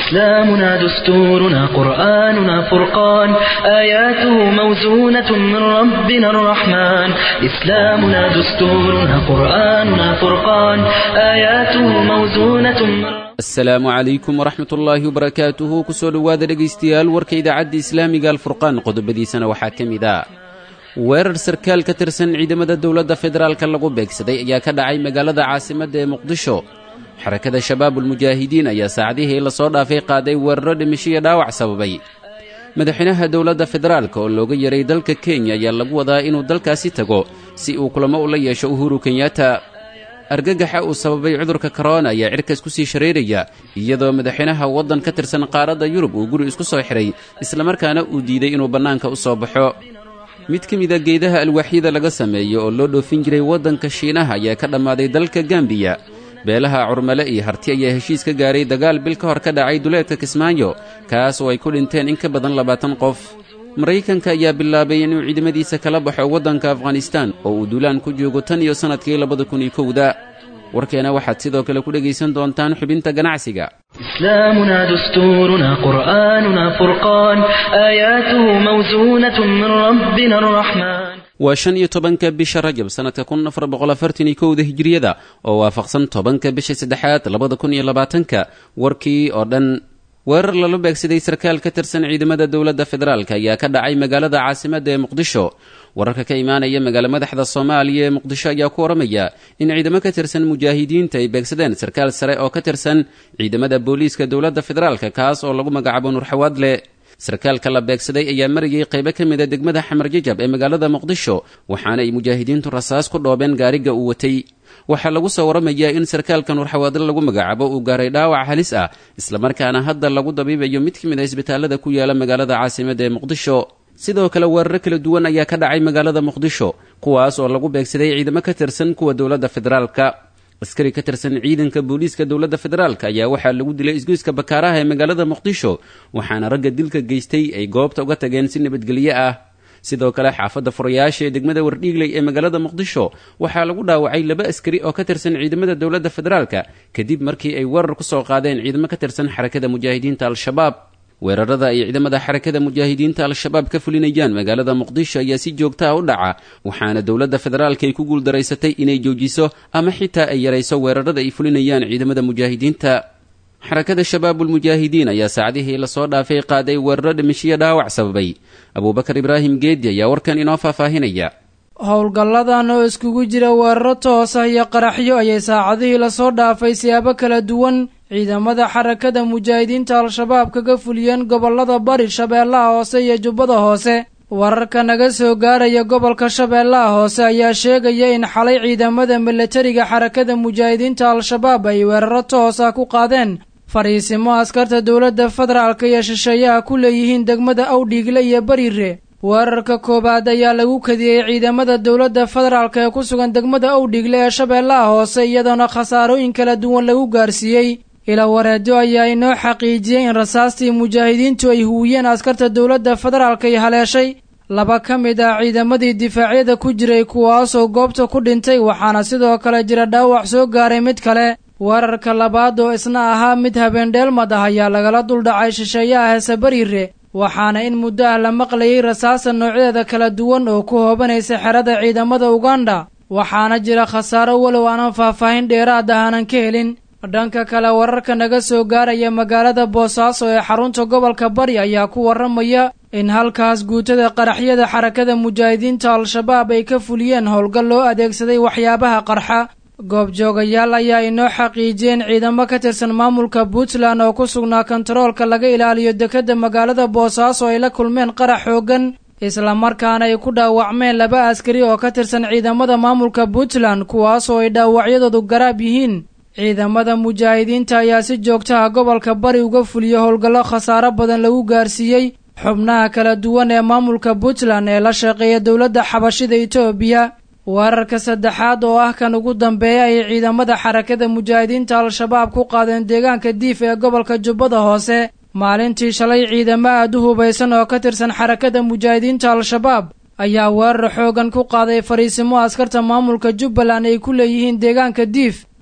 إسلامنا دستورنا قرآننا فرقان آياته موزونة من ربنا الرحمن إسلامنا دستورنا قرآننا فرقان آياته موزونة من asalaamu calaykum waraxmat ullaahi wabarakaatuhu kusoo dhowaada dhegaystayaal warka idaacadda islaamiga alfurqaan qodobadiisana waxaa ka mid ah weerar sarkaal ka tirsan ciidamada dowladda federaalka lagu beegsaday ayaa ka dhacay magaalada caasimadda ee muqdisho xarakada shabaabulmujaahidiin ayaa saacadihii lasoo dhaafay qaaday weeraro dhimisho iyo dhaawac sababay madaxweynaha dowladda federaalka oo looga yaray dalka kenya ayaa lagu wadaa inuu dalkaasi tago si uu kulamo ula yeesho uhuru kenyatta argagaxa uu sababay cudurka korona ayaa cirkaas ku sii shareeraya iyadoo madaxweynaha waddan ka tirsan qaaradda yurub uu guri isku soo xidhay islamarkaana uu diiday inuu bannaanka u soo baxo mid ka mid a geedaha alwaaxyada laga sameeyo oo loo dhoofin jiray waddanka shiinaha ayaa ka dhammaaday dalka gambiya beelaha curmale iyo harti ayaa heshiis ka gaaray dagaal bil ka hor ka dhacay duleedka kismaayo kaas oo ay ku dhinteen in ka badan labaatan qof maraykanka ayaa bilaabay inuu ciidamadiisa kala baxo waddanka afghanistaan oo uu duulaan ku joogo tan iyo sannadkii labada kun iyo kowda warkeena waxaad sidoo kale ku dhegaysan doontaan xubinta ganacsiga إسلامنا دستورنا قرآننا فرقان آياته موزونة من ربنا الرحمن waa shan iyo tobanka bisha rajab sannadka kun afar boqol afartan iyo kowda hijiriyada oo waafaqsan tobanka bisha saddexaad labada kun iyo labaatanka warkii oo dhan weerar lala beegsaday sarkaal ka tirsan ciidamada dowladda federaalk ayaa ka dhacay magaalada caasimadda ee muqdisho wararka ka imaanaya magaalo madaxda soomaaliya ee muqdisho ayaa ku waramaya in ciidamo ka tirsan mujaahidiinta ay beegsadeen sarkaal sare oo ka tirsan ciidamada booliiska dowladda federaalk kaas oo lagu magacaabo nurxawaadle sarkaalka la beegsaday ayaa marayay qaybo ka mid a degmada xamar jajab ee magaalada muqdisho waxaana ay mujaahidiintu rasaas ku dhoobeen gaariga uu watay waxaa lagu soo waramayaa in sarkaalka nurxawaadle lagu magacaabo uu gaaray dhaawac halis ah islamarkaana hadda lagu dabiibayo mid ka mid a isbitaalada ku yaala magaalada caasimadda ee muqdisho sidoo kale weeraro kala duwan ayaa ka dhacay magaalada muqdisho kuwaas oo lagu beegsaday ciidamo ka tirsan kuwa dowladda federaalka askari ka tirsan ciidanka booliiska dowladda federaalk ayaa waxaa lagu dilay isgoyska bakaaraha ee magaalada muqdisho waxaana ragga dilka geystay ay goobta uga tageen si nabadgelyo ah sidoo kale xaafadda furayaasha ee degmada wardhiigley ee magaalada muqdisho waxaa lagu dhaawacay laba askari oo ka tirsan ciidamada dowladda federaalka kadib markii ay weerar ku soo qaadeen ciidamo ka tirsan xarakada mujaahidiinta al-shabaab weerarada ay ciidamada xarakada mujaahidiinta al-shabaab ka fulinayaan magaalada muqdisho ayaa si joogtaa u dhaca waxaana dowladda federaalka ay ku guuldaraysatay inay joojiso ama xitaa ay yarayso weerarada ay fulinayaan ciidamada mujaahidiinta xarakada shabaabulmujaahidiin ayaa saacadihii lasoo dhaafay qaaday weeraro dhimishiyo dhaawac sababay abuubakar ibraahim geedi ayaa warkan inoo faahfaahinaya howlgalladan oo iskugu jira weeraro toos ah iyo qaraxyo ayay saacadihii lasoo dhaafay siyaabo kala duwan ciidamada xarakada mujaahidiinta al-shabaab kaga fuliyeen gobollada bari shabeellaha hoose iyo jubbada hoose wararka naga soo gaaraya gobolka shabeellaha hoose ayaa sheegaya in xalay ciidamada milatariga xarakada mujaahidiinta al-shabaab ay weeraro toos ah ku qaadeen fadhiisimo askarta dowladda federaalka iyo shisheeyaha ku leeyihiin degmada awdhiigle iyo bariire weerarka koowaad ayaa lagu kadiyey ciidamada dowladda federaalka ee ku sugan degmada awdhiigle ee shabeellaha hoose iyadoona khasaarooyin kala duwan lagu gaarsiiyey ila wareedo ayaa inoo xaqiijiyey in rasaastii mujaahidiintu ay huwiyeen askarta dowladda federaalka ay haleeshay laba ka mid ah ciidamadii difaacyada ku jiray kuwaasoo goobta ku dhintay waxaana sidoo kale jira dhaawac soo gaaray mid kale weerarka labaad oo isna ahaa mid habeendheelmad ah ayaa lagala duldhacay shisheeyaha heese bariire waxaana in muddo ah la maqlayay rasaasa noocyadeeda kala duwan oo ku hoobanaysa xerada ciidamada uganda waxaana jira khasaaro walow aanan faahfaahin dheeraad ah aanan ka helin dhanka kale wararka naga soo gaaraya magaalada boosaaso ee xarunta gobolka bari ayaa ku warramaya in halkaas guutada qaraxyada xarakada mujaahidiinta al-shabaab ay ka fuliyeen howlgal loo adeegsaday waxyaabaha qarxa goobjoogayaal ayaa inoo xaqiijiyeen ciidamo ka tirsan maamulka puntland oo ku sugnaa kontaroolka laga ilaaliyo dekedda magaalada boosaaso ay la kulmeen qarax xooggan islamarkaana ay ku dhaawacmeen laba askari oo ka tirsan ciidamada maamulka puntland kuwaasoo ay dhaawacyadoodu garaab yihiin ciidamada mujaahidiinta ayaa si joogtaha gobolka bari uga fuliya howlgallo khasaaro badan lagu gaarsiiyey xubnaha kala duwan ee maamulka puntland ee la shaqeeya dowladda xabashida etoobiya weerarka saddexaad oo ah kan ugu dambeeya ayay ciidamada xarakada mujaahidiinta al-shabaab ku qaadeen deegaanka diif ee gobolka jubbada hoose maalintii shalay ciidamo aad u hubaysan oo ka tirsan xarakada mujaahidiinta al-shabaab ayaa weerar xoogan ku qaaday fariisimo askarta maamulka jubbaland ay ku leeyihiin deegaanka diif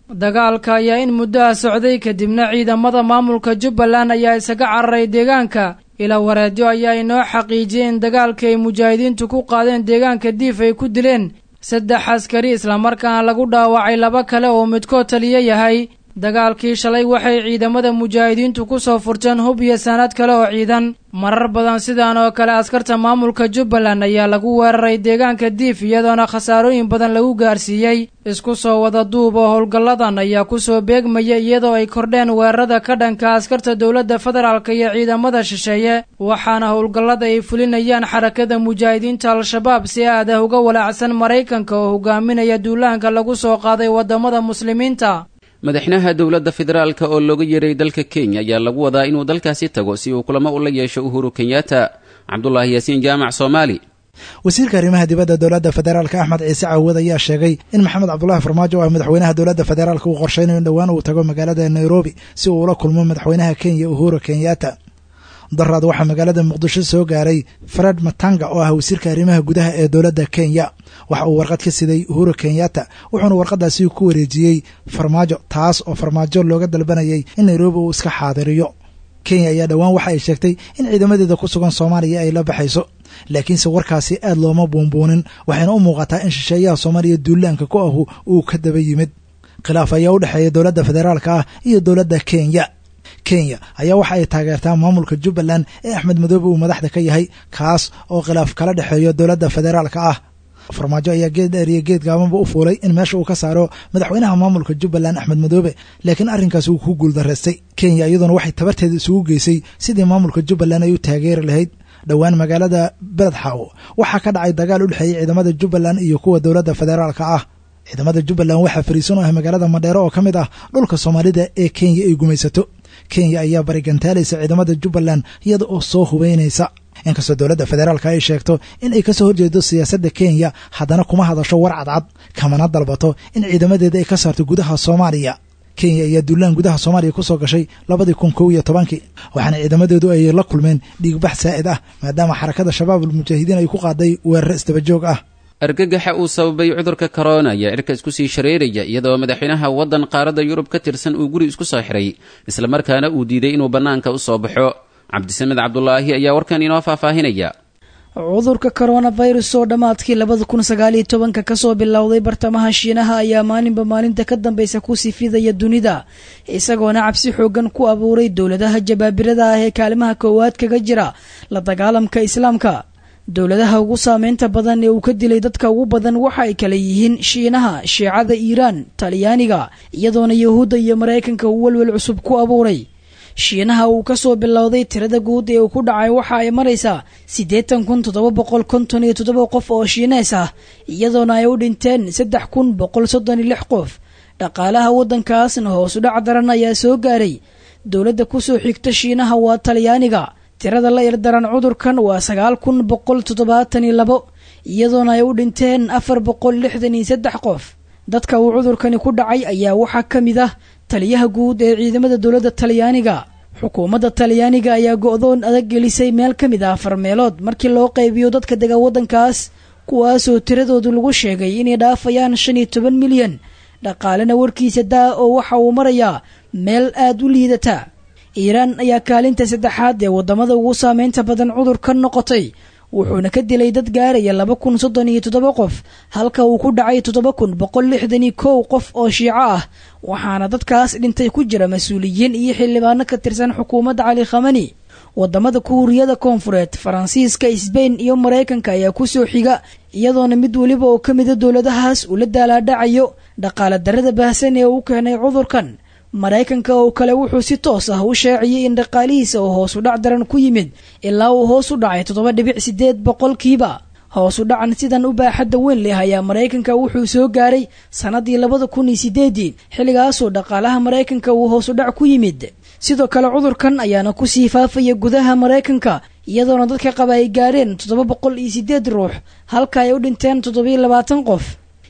dagaalka ayaa in muddaha socday kadibna ciidamada maamulka jubbaland ayaa isaga cararay deegaanka ilaa wareedyo ayaa inoo xaqiijiyay in dagaalka ay mujaahidiintu ku qaadeen deegaanka diif ay ku dileen saddex askari islamarkaana lagu dhaawacay laba kale oo midkood taliyo yahay dagaalkii shalay waxay ciidamada mujaahidiintu ku soo furteen hub iyo sanad kale oo ciidan marar badan sidaan oo kale askarta maamulka jubbaland ayaa lagu weeraray deegaanka diif iyadoona khasaarooyin badan lagu gaarsiiyey isku soo wada duub oo howlgalladan ayaa kusoo beegmaya iyadoo ay kordheen weerarada ka dhanka askarta dowladda federaalk iyo ciidamada shisheeye waxaana howlgallada ay fulinayaan xarakada mujaahidiinta al-shabaab si aad ah uga walaacsan maraykanka oo hogaaminaya duulaanka lagu soo qaaday waddamada muslimiinta madaxweynaha dowladda federaalka oo looga yeeray dalka kenya ayaa lagu wadaa inuu dalkaasi tago si uu kulamo ula yeesho uhuru kenyatta cabdulaahi yaasiin jaamac soomaali wasiirka arrimaha dibadda dowladda federaalka axmed ciise caawad ayaa sheegay in maxamed cabdulaahi farmaajo ah madaxweynaha dowladda federaalka uu qorshaynayo in dhowaan uu tago magaalada nairobi si uu ula kulmo madaxweynaha kenya uhuru kenyatta daraad waxaa magaalada muqdisho soo gaaray fred matanga oo ah wasiirka arrimaha gudaha ee dowladda kenya waxa uu warqad ka siday uhuru kenyatta wuxuuna warqadaasi ku wareejiyey farmaajo taas oo farmaajo looga dalbanayay in nairobi uu iska xaadiriyo kenya ayaa dhowaan waxa ay sheegtay in ciidamadeeda ku sugan soomaaliya ay la baxayso laakiinse warkaasi aad looma buunbuunin waxayna u muuqataa in shisheeyaha soomaaliya duulaanka ku ahu uu ka daba yimid khilaaf ayaa u dhexeeya dowladda federaalka ah iyo dowladda kenya kenya ayaa waxa ay taageertaa maamulka jubbaland ee axmed madoobe uu madaxda ka yahay kaas oo khilaaf kala dhexeeyo dowladda federaalka ah farmaajo ayaa geed dheer iyo geed gaabanba u fuulay in meesha uu ka saaro madaxweynaha maamulka jubbaland axmed madoobe laakiin arrinkaas uu ku guuldaraystay kenya iyaduna waxay tabarteeda isugu geysay sidii maamulka jubbaland ay u taageeri lahayd dhowaan magaalada beledxaw waxaa ka dhacay dagaal u dhexeeyey ciidamada jubbaland iyo kuwa dowladda federaalka ah ciidamada jubbaland waxaa fariisan u ah magaalada madheero oo ka mid ah dhulka soomaalida ee kenya ay gumaysato kenya ayaa barigantaalaysa ciidamada jubbaland iyada oo soo hubeynaysa inkastoo dowladda federaalka ay sheegto in ay kasoo horjeedo siyaasadda kenya haddana kuma hadasho war cadcad kamana dalbato in ciidamadeeda ay ka saarto gudaha soomaaliya kenya ayaa duulaan gudaha soomaaliya ku soo gashay labadii kun kow iyo tobankii waxaana ciidamadeedu ay la kulmeen dhiigbax saa'id ah maadaama xarakada shabaab almujaahidiin ay ku qaaday weeraro isdabajoog ah argagaxa uu sababay cudurka korona ayaa cirka isku sii shareeraya iyadoo madaxweynaha waddan qaaradda yurub ka tirsan uu guri isku soo xiray islamarkaana uu diiday inuu bannaanka u soo baxo cabdisamed cabdulaahi ayaa warkan inoo faahfaahinaya cudurka coronavirus oo dhammaadkii labada kun sagaaliyo tobanka kasoo bilowday bartamaha shiinaha ayaa maalinba maalinta ka dambaysa ku sii fidaya dunida isagoona cabsi xoogan ku abuuray dowladaha jabaabirada ah ee kaalimaha koowaad kaga jira la dagaalamka islaamka dowladaha ugu saameynta badan ee uu ka dilay dadka ugu badan waxa ay kala yihiin shiinaha shiicada iiraan talyaaniga iyadoona yahuudda iyo maraykanka uu welwel cusub ku abuuray shiinaha uu kasoo bilowday tirada guud ee uu ku dhacay waxa ay maraysaa siddeetan kun toddoba boqol konton iyo toddoba qof oo shiinees ah iyadoona ay u dhinteen saddex kun boqol soddon iyo lix qof dhaqaalaha waddankaasna hoosu dhac daran ayaa soo gaaray dowladda kusoo xigta shiinaha waa talyaaniga tirada la irdaran cudurkan waa sagaal kun boqol toddobaatan iyo labo iyadoona ay u dhinteen afar boqol lixdan iyo saddex qof dadka uu cudurkani ku dhacay ayaa waxaa ka mid ah taliyaha guud ee ciidamada dowladda talyaaniga xukuumadda talyaaniga ayaa go-doon adag gelisay meel ka mid ah afar meelood markii loo qaybiyo dadka dega waddankaas kuwaasoo tiradoodu lagu sheegay inay dhaafayaan shan iyo toban milyan dhaqaalena warkiisa daa oo waxa uu marayaa meel aad u liidata iiraan ayaa kaalinta saddexaad ee waddamada ugu saameynta badan cudurka noqotay wuxuuna ka dilay dad gaaraya laba kun soddon iyo toddoba qof halka uu ku dhacay toddoba kun boqol lixdan iyo kow qof oo shiico ah waxaana dadkaas dhintay ku jira mas-uuliyiin iyo xildhibaano ka tirsan xukuumadda cali khamani waddamada kuuriyada koonfureed faransiiska sbain iyo maraykanka ayaa kusoo xiga iyadoona mid weliba oo ka mida dowladahaas uu la daalaadhacayo dhaqaala darada baahsan ee uu keenay cudurkan maraykanka oo kale wuxuu si toos ah u shaaciyey in dhaqaalihiisa oo hoos u dhac daran ku yimid ilaa uu hoos u dhacay toddoba dhibic sideed boqolkiiba hoos u dhacan sidan u baaxadda weyn leh ayaa maraykanka wuxuu soo gaaray sannadii labada kun iyo sideedii xilligaasoo dhaqaalaha maraykanka uu hoos u dhac ku yimid sidoo kale cudurkan ayaana kusii faafaya gudaha maraykanka iyadoona dadka qaba ay gaareen toddoba boqol iyo sideed ruux halka ay u dhinteen toddobiyo labaatan qof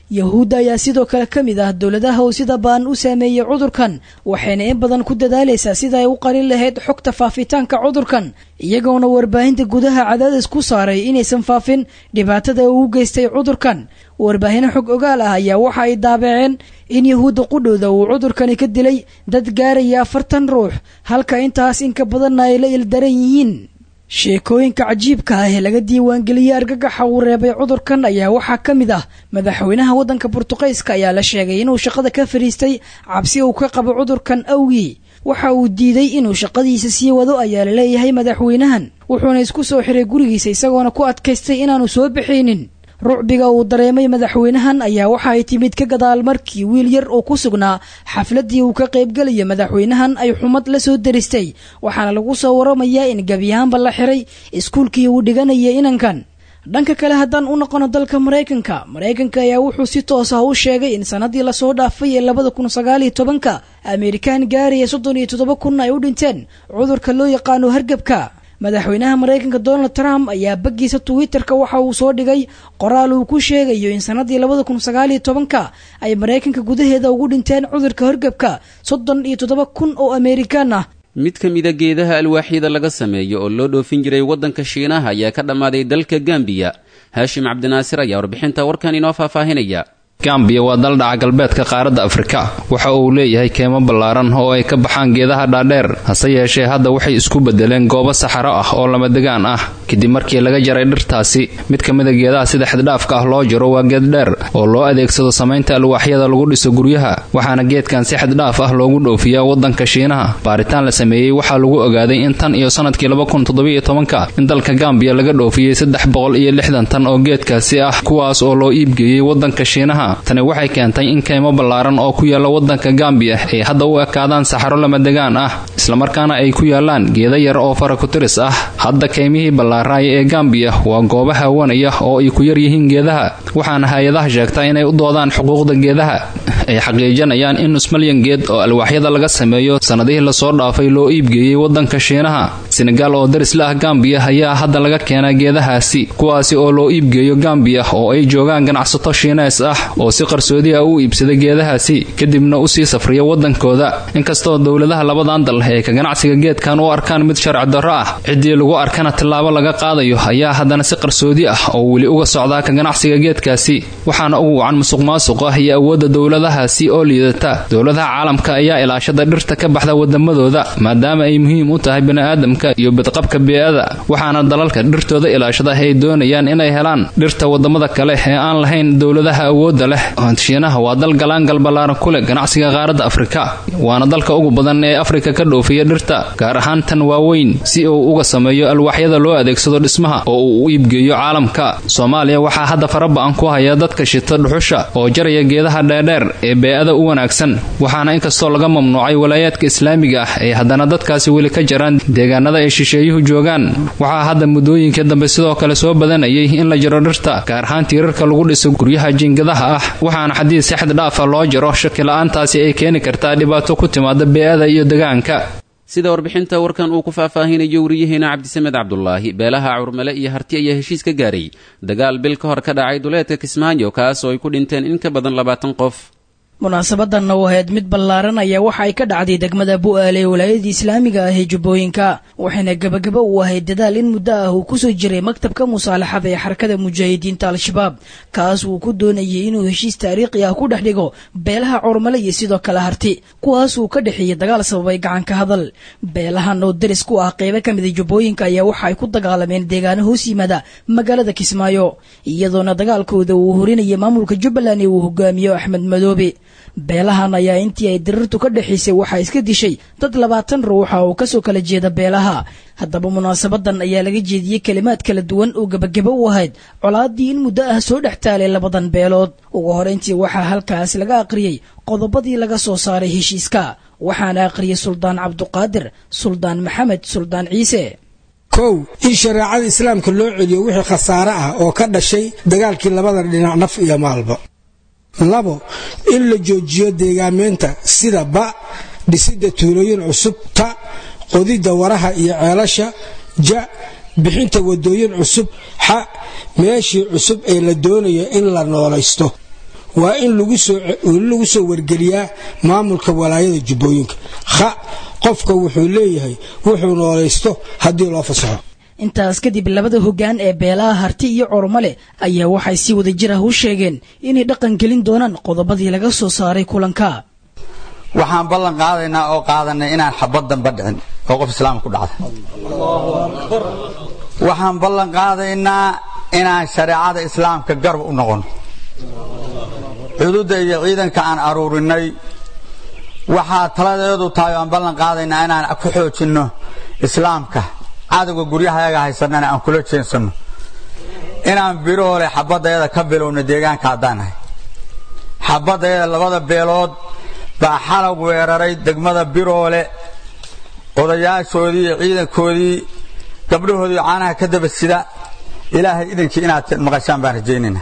yahuudda ayaa sidoo kale ka mid ah dowladaha uu sida baan u saameeyey cudurkan waxayna in badan ku dadaalaysaa sida ay u qalin lahayd xogta faafitaanka cudurkan iyagoona warbaahinta gudaha cadaadis ku saaray inaysan faafin dhibaatada uu u geystay cudurkan warbaahino xog ogaal ah ayaa waxa ay daabaceen in yahuudda qudhooda uu cudurkani ka dilay dad gaaraya afartan ruux halka intaas inka badanna ay la ildaran yihiin sheekooyinka cajiibka ah ee laga diiwaangeliyey argagaxa uu reebay cudurkan ayaa waxaa ka mid ah madaxweynaha waddanka burtuqayska ayaa la sheegay inuu shaqada ka fadhiistay cabsi uu ka qabo cudurkan awgii waxa uu diiday inuu shaqadiisa sii wado ayaa la leeyahay madaxweynahan wuxuuna isku soo xiray gurigiisa isagoona ku adkaystay inaanu soo bixaynin rucbiga uu dareemay madaxweynahan ayaa waxa ay timid ka gadaal markii wiil yar oo ku sugnaa xafladdii uu ka qaybgelayo madaxweynahan ay xumad la soo deristay waxaana lagu soo waramayaa in gebiyahaanba la xiray iskuulkii uu dhiganaya inankan dhanka kale haddaan u noqono dalka maraykanka maraykanka ayaa wuxuu si toos ah u sheegay in sannaddii lasoo dhaafay ee labada kun sagaaliyo tobanka amerikaan gaaraya soddon iyo toddoba kun ay u dhinteen cudurka loo yaqaano hargebka madaxweynaha maraykanka donald trump ayaa baggiisa twitterka waxa uu soo dhigay qoraal uu ku sheegayo in sannaddii labada kun sagaaliyo tobanka ay maraykanka gudaheeda ugu dhinteen cudurka hargebka soddon iyo toddoba kun oo amerikaan ah mid ka mida geedaha alwaaxyada laga sameeyo oo loo dhoofin jiray waddanka shiinaha ayaa ka dhammaaday dalka gambiya haashim cabdinaasir ayaa warbixinta warkan inoo faahfaahinaya gambiya waa dal dhaca galbeedka qaaradda afrika waxa uu leeyahay keemo ballaaran oo ay ka baxaan geedaha dhaadheer hase yeeshee hadda waxay isku bedeleen goobo saxaro ah oo lamadegaan ah kadib markii laga jaray dhirtaasi mid ka mida geedaha sida xaddhaafka ah loo jaro waa geed dheer oo loo adeegsado samaynta alwaaxyada lagu dhiso guryaha waxaana geedkan si xaddhaaf ah loogu dhoofiyaa waddanka shiinaha baaritaan la sameeyey waxaa lagu ogaaday in tan iyo sannadkii labakuntoddobaiyotobanka in dalka gambiya laga dhoofiyey saddex boqol iyo lixdan tan oo geedkaasi ah kuwaas oo loo iibgeeyey waddanka shiinaha tani waxay keentay in kaymo ballaaran oo ku yaalla waddanka gambiya ay hadda u ekaadaan saxaro lamadegaan ah islamarkaana ay ku yaallaan geeda yar oo faraku-tiris ah hadda kaymihii ballaaraaya ee gambiya waa goobo haawanaya oo ay ku yar yihiin geedaha waxaana hay-adaha sheegtaa inay u doodaan xuquuqda geedaha ay xaqiijinayaan in nusmalyan geed oo alwaaxyada laga sameeyo sannadihii lasoo dhaafay loo iibgeeyey waddanka shiinaha senegaal oo darisla ah gambiya ayaa hadda laga keenaa geedahaasi kuwaasi oo loo iibgeeyo gambiya oo ay joogaan ganacsato shiinees ah oo si qarsoodi ah u iibsada geedahaasi kadibna usii safriya waddankooda inkastoo dowladaha labadan dal ee ka ganacsiga geedkan u arkaan mid sharci darro ah ciddii lagu arkana tillaabo laga qaadayo ayaa haddana si qarsoodi ah oo weli uga socdaa ka ganacsiga geedkaasi waxaana ugu wacan musuq maasuq ah iyo awoodda dowladahaasi oo liidata dowladaha caalamka ayaa ilaashada dhirta ka baxda wadamadooda maadaama ay muhiim u tahay bini'aadamka iyo badqabka bee-ada waxaana dalalka dhirtooda ilaashada ay doonayaan inay helaan dhirta wadamada kale ee aan lahayn dowladaha awoodda leh shiinaha waa dal galaangal ballaaran ku leh ganacsiga qaaradda afrika waana dalka ugu badan ee afrika ka dhoofiya dhirta gaar ahaan tan waaweyn si uu uga sameeyo alwaaxyada loo adeegsado dhismaha oo uu u iibgeeyo caalamka soomaaliya waxaa hadda faraba-an ku haya dadka shita dhuxusha oo jaraya geedaha dheerdheer ee bee-ada u wanaagsan waxaana inkastoo laga mamnuucay walaayaadka islaamiga ah ay haddana dadkaasi weli ka jaraan deegaanada ay shisheeyuhu joogaan waxaa hadda muddooyinkii dambe sidoo kale soo badanayay in la jaro dhirta gaar ahaan tiirarka lagu dhiso guryaha jiingadaha ah waxaana xadiid si xad dhaafa loo jaro shakila-aantaasi ay keeni kartaa dhibaato ku timaada bee-ada iyo degaanka sida warbixinta warkan uu ku faahfaahinayo wariyaheena cabdisamed cabdulaahi beelaha curmale iyo harti ayaa heshiis ka gaaray dagaal bil ka hor ka dhacay duleedka kismaayo kaas oo ay ku dhinteen in ka badan labaatan qof munaasabadanna u ahayd mid ballaaran ayaa waxa ay ka dhacday degmada bu'aale ee walaayadii islaamiga ah ee jubbooyinka waxayna gebagaba u ahayd dadaal in muddo ah uu kusoo jiray maktabka musaalaxada ee xarakada mujaahidiinta al-shabaab kaas uu ku doonayay inuu heshiis taariikhi ah ku dhex dhigo beelaha curmale iyo sidoo kale harti kuwaas uu ka dhexeeyey dagaal sababay gacanka hadal beelahan oo daris ku ah qeybo ka mida jubbooyinka ayaa waxa ay ku dagaalameen deegaano hoos yimaada magaalada kismaayo iyadoona dagaalkooda uu horinayay maamulka jubbaland ee uu hogaamiyo axmed madoobe beelahan ayaa intii ay dirirtu ka dhexaysay waxaa iska dishay dad labaatan ruuxa oo kasoo kala jeeda beelaha haddaba munaasabadan ayaa laga jeediyey kelimaad kala duwan oo gebagabo u ahayd colaadii in muddo ah soo dhex taalay labadan beelood ugu horeyntii waxaa halkaas laga aqriyey qodobadii laga soo saaray heshiiska waxaana aqriyay suldaan cabduqaadir suldaan maxamed suldaan ciise kow in shareecada islaamka loo celiyo wixii khasaare ah oo ka dhashay dagaalkii labada dhinac naf iyo maalba labo in la joojiyo deegaameynta sida ba dhisidda tuulooyin cusub ta qodidda waraha iyo ceelasha ja bixinta wadooyin cusub xa meeshii cusub ee la doonayo in la noolaysto waa in lagu soo wargeliyaa maamulka walaayada jubbooyinka ha qofka wuxuu leeyahay wuxuu noolaysto haddii loo fasaxo intaas kadib labada hoggaan ee beelaha harti iyo cormale ayaa waxay si wada jir ah u sheegeen inay dhaqan gelin doonaan qodobadii laga soo saaray kulanka waxaan ballan qaadaynaa oo qaadanay inaan xabad damba dhicin oo qof islaamka ku dhacda waxaan ballan qaadaynaa inaan shareecada islaamka garab u noqono xuduudda iyo ciidanka aan aruurinay waxaa taladeedu tahay oo aan ballan qaadaynaa inaan ku xoojinno islaamka cadowga guryahayaga haysanana aan kula jeensanno inaan biroole xabadayada ka bilowno deegaanka haddaanahay xabadayada labada beelood baa xalag weeraray degmada biroole odayaashoodii iyo ciidankoodii gabdhahoodii caanaha ka daba sida ilaahay idankii inaad maqashaan baan rajaynaynaa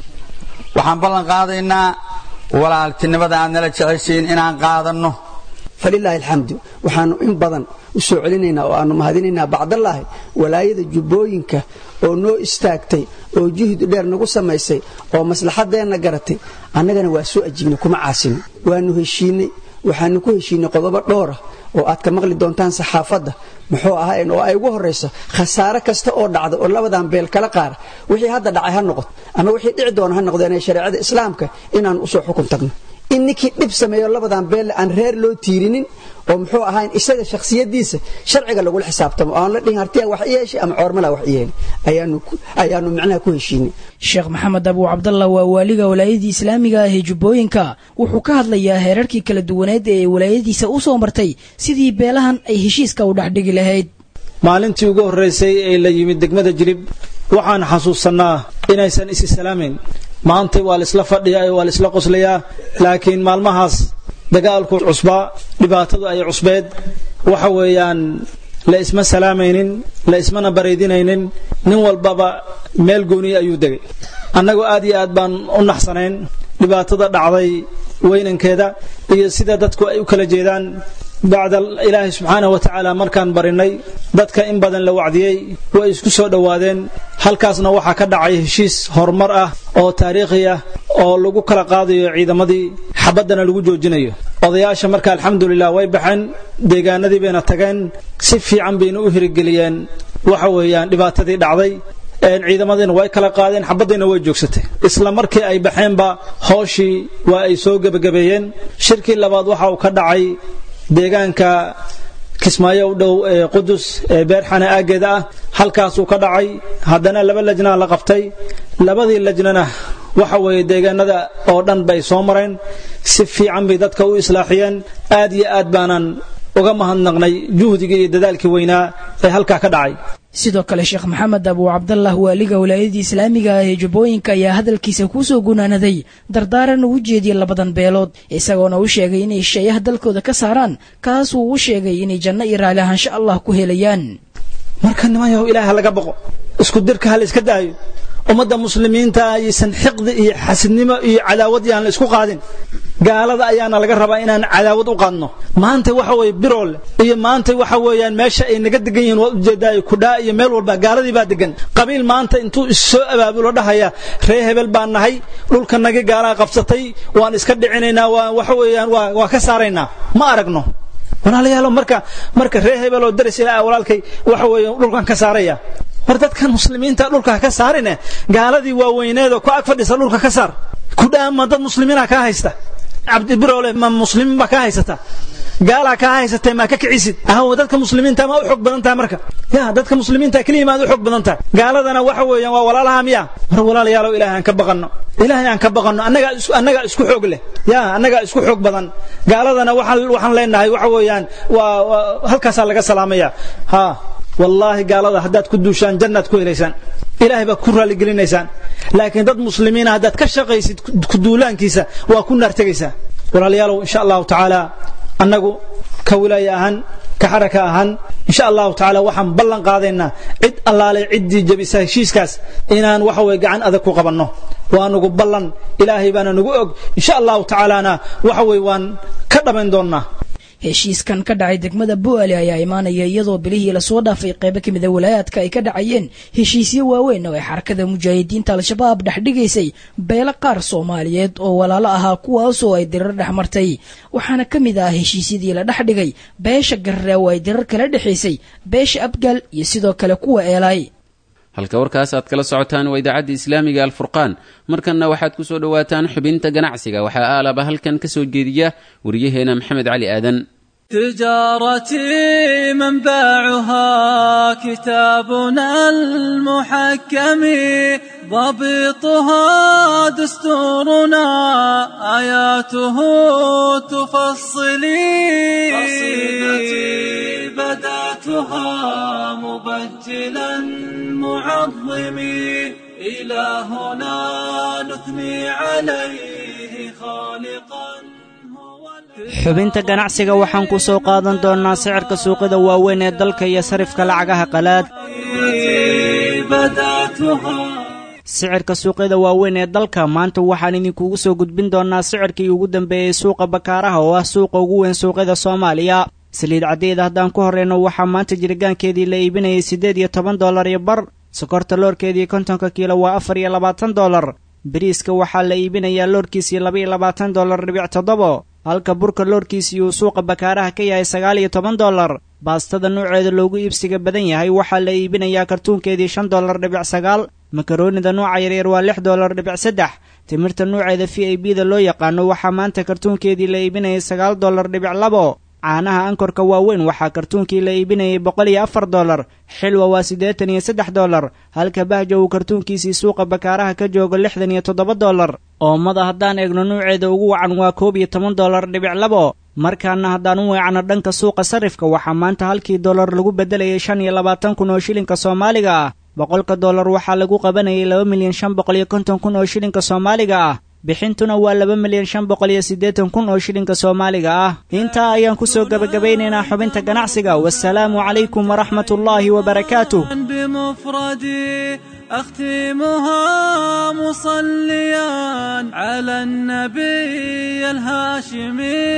waxaan ballan qaadaynaa walaaltinimada aad nala jeceshiin inaan qaadanno falilaahi alxamdu waxaannu in badan u soo celinaynaa oo aannu mahadinaynaa bacdallaahi walaayada jubbooyinka oo noo istaagtay oo juhdi dheer nagu samaysay oo maslaxaddeenna garatay annagana waa soo ajiibnay kuma caasino waannu heshiinnay waxaannu ku heshiinnay qodobo dhowr ah oo aad ka maqli doontaan saxaafadda muxuu ahayn oo ay ugu horrayso khasaare kasta oo dhacda oo labadan beel kala qaara wixii hadda dhacay ha noqoto ama wixii dhici doona ha noqdo inay shareecada islaamka inaan usoo xukun tagno in ninkii dhib sameeyo labadan beelle aan reer loo tiirinin oo muxuu ahayn isaga shakhsiyadiisa sharciga lagula xisaabtamo oo aan la dhihin hartiya wax yeeshay ama coormala wax yeeli ayaanu micnaha ku heshiinay sheekh maxamed abuu cabdallah waa waaliga walaayadii islaamiga ah ee jubbooyinka wuxuu ka hadlayaa heerarkii kala duwaneed ee walaayadiisa u soo martay sidii beelahan ay heshiiska u dhexdhigi lahayd maalintii ugu horraysay ee la yimid degmada jirib waxaan xasuusannaa inaysan isi salaamayn maanta waa laisla fadhiyaa waa laisla qoslayaa laakiin maalmahaas dagaalku cusbaa dhibaatadu ay cusbeed waxa weeyaan la isma salaamaynin la ismana baraydinaynin nin walbaba meel gooniya ayuu degay annagu aad iyo aad baan u naxsanayn dhibaatada dhacday weynankeeda iyo sida dadku ay u kala jeedaan bacda ilaahay subxaanah wa tacaala markaan barinay dadka in badan la wacdiyey way isku soo dhowaadeen halkaasna waxaa ka dhacay heshiis horumar ah oo taariikhi ah oo lagu kala qaadayo ciidamadii xabaddana lagu joojinayo odayaasha marka alxamdulilah way baxeen deegaanadii bayna tageen si fiican bayna u hirigeliyeen waxa weeyaan dhibaatadii dhacday ciidamadiina way kala qaadeen xabaddiina way joogsatay isla markii ay baxeenba hooshii waa ay soo gebagabeeyeen shirkii labaad waxa uu ka dhacay deegaanka kismaayo u dhow ee qudus ee beerxana aaggeeda ah halkaasuu ka dhacay haddana laba lajnaa la qabtay labadii lajnana waxa weeye deegaanada oo dhan bay soo mareen si fiican bay dadka u islaaxiyeen aad iyo aad baanan uga mahadnaqnay juhdigii iyo dadaalkii weynaa ee halkaa ka dhacay sidoo kale sheekh maxamed abuu cabdallah waaliga walaayadii islaamiga ah ee jubbooyinka ayaa hadalkiisa kuusoo gunaanaday dardaaran uu jeediyey labadan beelood isagoona u sheegay inay shayaha dalkooda ka saaraan kaasuu u sheegay inay janno iyo raali ahaansho allah ku helayaan marka nimanyahow ilaaha laga boqo isku dirka ha la iska daayo ummadda muslimiinta aysan xiqdi iyo xasidnimo iyo cadaawad yaan la isku qaadin gaalada ayaana laga rabaa inaan cadaawad u qaadno maanta waxa weeye biroole iyo maanta waxa weeyaan meesha ay naga degan yihiin waa ujeedaayo kudhaa iyo meel walba gaaladii baa degan qabiil maanta intuu issoo abaabulo dhahaya ree hebel baan nahay dhulkanagii gaalaa qabsatay waan iska dhicinaynaa waa waxa weeyaan waa waa ka saaraynaa ma aragno walaalayaalo marka marka ree hebel oo daris ilaa walaalkay waxa weeye dhulkan ka saaraya war dadkan muslimiinta dhulka ka saarine gaaladii waaweyneedoo ku ag fadhisa dhulka ka saar kudhaama dad muslimiina kaa haysta cabdibiroole ma muslimiin baa kaa haysata gaalaa kaa haysatee maa ka kicisid ahaw dadka muslimiinta ma u xoog badan tahay marka ya dadka muslimiinta keliya maad u xoog badan tahay gaaladana waxa weeyaan waa walaalaha miya mar walaalayaalow ilaahay aan ka baqanno ilaahay aan ka baqanno annagaa isku annagaa isku xoog leh ya annagaa isku xoog badan gaaladana waxaan waxaan leenahay waxa weeyaan waa halkaasaa laga salaamaya ha wallaahi gaalada haddaad ku duushaan jannaad ku helaysaan ilaahay baad ku raalligelinaysaan laakiin dad muslimiina haddaad ka shaqaysid kuduulaankiisa waa ku naar tegaysaa walaalayaalow insha allahu tacaala annagu ka wilaaya ahaan ka xaraka ahaan insha allahu tacaala waxaan ballan qaadaynaa cid allaale ciddii jabisa heshiiskaas inaan waxa weye gacan adag ku qabanno waa nugu ballan ilaahay baana nugu og insha allahu tacaalana waxa weye waan ka dhammayn doonnaa heshiiskan ka dhacay degmada bu'aale ayaa imaanaya iyadoo bilihii lasoo dhaafay qeybo kamid a walaayaadka ay ka dhacayeen heshiisyo waaweyn oo ay xarakada mujaahidiinta al-shabaab dhexdhigaysay beelo qaar soomaaliyeed oo walaalo ahaa kuwaasoo ay dirar dhex martay waxaana ka mid ah heshiisyadii la dhex dhigay beesha garre oo ay dirar kala dhexaysay beesha abgaal iyo sidoo kale kuwa eelay halka warkaas aad kala socotaan waa idaacadda islaamiga alfurqaan markanna waxaad ku soo dhowaataan xubinta ganacsiga waxaa aalaba halkan ka soo jeediya wariyaheena maxamed cali aadan تجارتي منبعها كتابنا المحكم ضبطها دستورنا آياته تفصلي قصيدتي بدأتها مبجلا معظمي إلهنا نثني عليه خالقا xubinta ganacsiga waxaan ku soo qaadan doonnaa sicirka suuqyada waaweyn ee dalka iyo sarifka lacagaha qalaad sicirka suuqyada waaweyn ee dalka maanta waxaan idinkugu soo gudbin doonnaa sicirkii ugu dambeeyey suuqa bakaaraha oo ah suuqa ugu weyn suuqyada soomaaliya saliid caddeeda haddaan ku horreyno waxaa maanta jiritaankeedii la iibinayay siddeed iyo toban dollar iyo bar sokorta loorkeedii kontonka kiilo waa afar iyo labaatan dollar bariiska waxaa la iibinayaa loorkiisii laba iyo labaatan dollar dhibic toddobo halka burka loorkiisii uu suuqa bakaaraha ka yahay sagaal iyo toban dollar baastada nuuceeda loogu iibsiga badan yahay waxaa la iibinayaa kartuunkeedii shan dollar dhibic sagaal makaroonida nuuca yaryar waa lix dollar dhibic saddex timirta nuuceeda v i b da loo yaqaano waxaa maanta kartuunkeedii la iibinayay sagaal dollar dhibic labo caanaha ankorka waaweyn waxaa kartuunkii la iibinayay boqol iyo afar dollar xilwa waa siddeetan iyo saddex dollar halka bahja uu kartuunkiisii suuqa bakaaraha ka joogo lixdan iyo toddoba dollar oomada haddaan eegno nuuceeda ugu wacan waa koob iyo toban dollar dhibic labo markaana haddaan u weecno dhanka suuqa sarifka waxaa maanta halkii dollar lagu beddelayay shan iyo labaatan kun oo shilinka soomaaliga ah boqolka dollar waxaa lagu qabanayay laba milyan shan boqol iyo konton kun oo shilinka soomaaliga ah bixintuna waa laba milyan shan boqol iyo siddeetan kun oo shilinka soomaaliga ah intaa ayaan ku soo gebagabeynaynaa xubinta ganacsiga wasalaamu calaykum waraxmat ullaahi wabarakaatuh بمفردي أختمها مصليا على النبي الهاشمي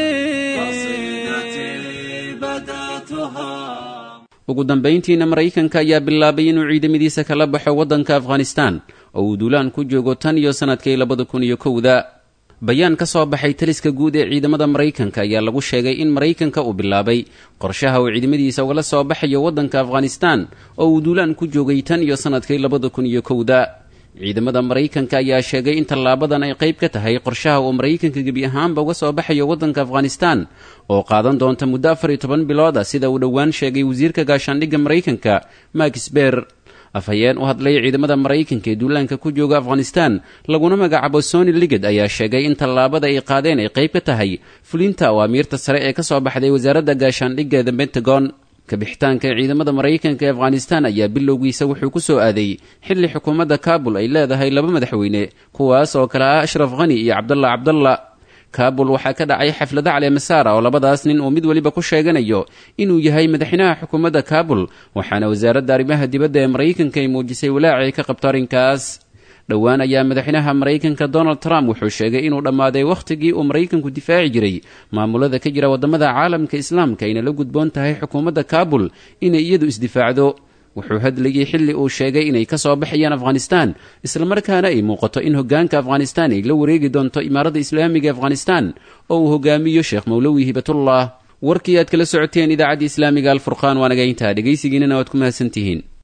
قصيدتي بدأتها ugu dambayntiina maraykanka ayaa bilaabay inuu ciidamadiisa kala baxo waddanka afghanistan oo uu duulaan ku joogo tan iyo sannadkii labada kun iyo kowda bayaan ka soo baxay taliska guud ee ciidamada maraykanka ayaa lagu sheegay in maraykanka uu bilaabay qorshaha uu ciidamadiisa ugala soo baxayo waddanka afghanistan oo uu duulaan ku joogay tan iyo sannadkii labada kun iyo kowda ciidamada maraykanka ayaa sheegay in tallaabadan ay qayb ka tahay qorshaha uu maraykanka gebi ahaanba uga soo baxayo waddanka afghanistan oo qaadan doonta muddo afar iyo toban bilood ah sida uu dhowaan sheegay wasiirka gaashaandhigga maraykanka max ber afhayeen u hadlay ciidamada maraykanka ee duulaanka ku jooga afghanistan laguna magacaabo sony liged ayaa sheegay in tallaabada ay qaadeen ay qayb ka tahay fulinta awaamiirta sare ee ka soo baxday wasaaradda gaashaandhigga the pentagon kabixitaanka ciidamada maraykanka ee afghanistan ayaa bilowgiisa wuxuu ku soo aaday xilli xukuumadda kaabul ay leedahay laba madaxweyne kuwaas oo kale ah ashraf khani iyo cabdalla cabdalla kaabul waxaa ka dhacay xaflado caleemasaara oo labadaas nin uu mid weliba ku sheeganayo inuu yahay madaxweynaha xukuumadda kaabul waxaana wasaaradda arrimaha dibadda ee maraykanka ay muujisay walaacay ka qabto arrinkaas dhowaan ayaa madaxweynaha maraykanka donald trump wuxuu sheegay inuu dhammaaday wakhtigii uu maraykanku difaaci jiray maamulada ka jira waddamada caalamka islaamka ayna la gudboon tahay xukuumadda kaabul inay iyadu isdifaacdo wuxuu hadlayay xilli uu sheegay inay ka soo baxayaan afghanistan islamarkaana ay muuqato in hoggaanka afghanistan ay la wareegi doonto imaaradda islaamiga afghanistan oo uu hogaamiyo sheekh mowlowi hibatullah warkii aad kala socoteen idaacadda islaamiga alfurqaan waa naga intaa dhegaysigiinana waad ku mahadsantihiin